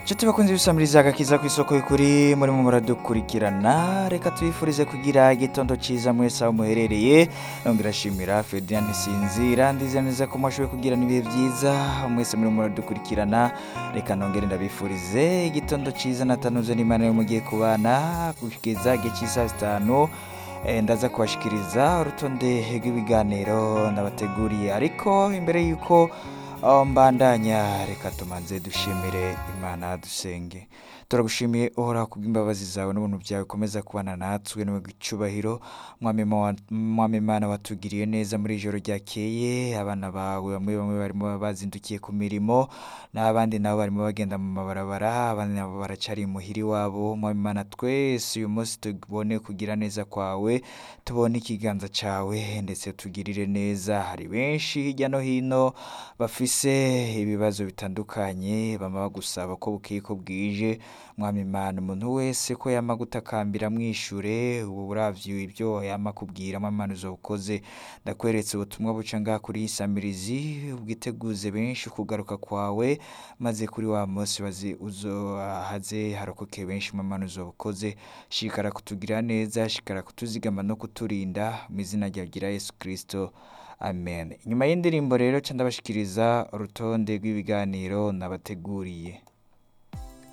nshuti bakunze ibisamiriza agakiza ku isoko y'ukuri murimo muradukurikirana reka tubifurize kugira igitondo cyiza mwese aho muherereye nongera ashimira Ferdinand Sinzira ndize neza ko mwashoboye kugirana ibihe byiza mwese murimo muradukurikirana reka nongere ndabifurize igitondo cyiza natanuze n'imana yo mugiye kubana kugeza igihe cy'isaha zitanu Eh, ndaza kubashikiriza urutonde rw'ibiganiro nabateguriye ariko imbere y'uko aho mbandanya reka tumanze dushimire imana dusenge turagushimiye uhoraho kubw'imbabazi zawe n'ubuntu byawe ukomeza kubana natwe niwe icyubahiro mwami Mo- mwami imana watugiriye neza muri ijoro ryakeye abana bawe bamwe bamwe barimo bazindukiye ku mirimo n'abandi nabo barimo bagenda mu mabarabara abandi nabo baracari imuhira iwabo mwami imana twese uyu munsi tubone kugira neza kwawe tubone ikiganza cyawe ndetse tugirire neza hari benshi hirya no hino bafise ibibazo bitandukanye bama bagusaba ko bukeye ko bwije mwami imana umuntu wese ko yama gutakambira mwishure ubu uravye ibyo yama kubwira mwami imana uzobukoze ndakweretse ubutumwa buca ngaha kuri iyi samirizi ubwiteguze benshi kugaruka kwawe maze kuri wa munsi bazi uzo haze harokoke benshi mwami imana uzobukoze shikara kutugira neza shikara kutuzigama no kuturinda mu izina ryawe rya yesu kirisito amen nyuma y'indirimbo rero ca ndabashikiriza urutonde rw'ibiganiro nabateguriye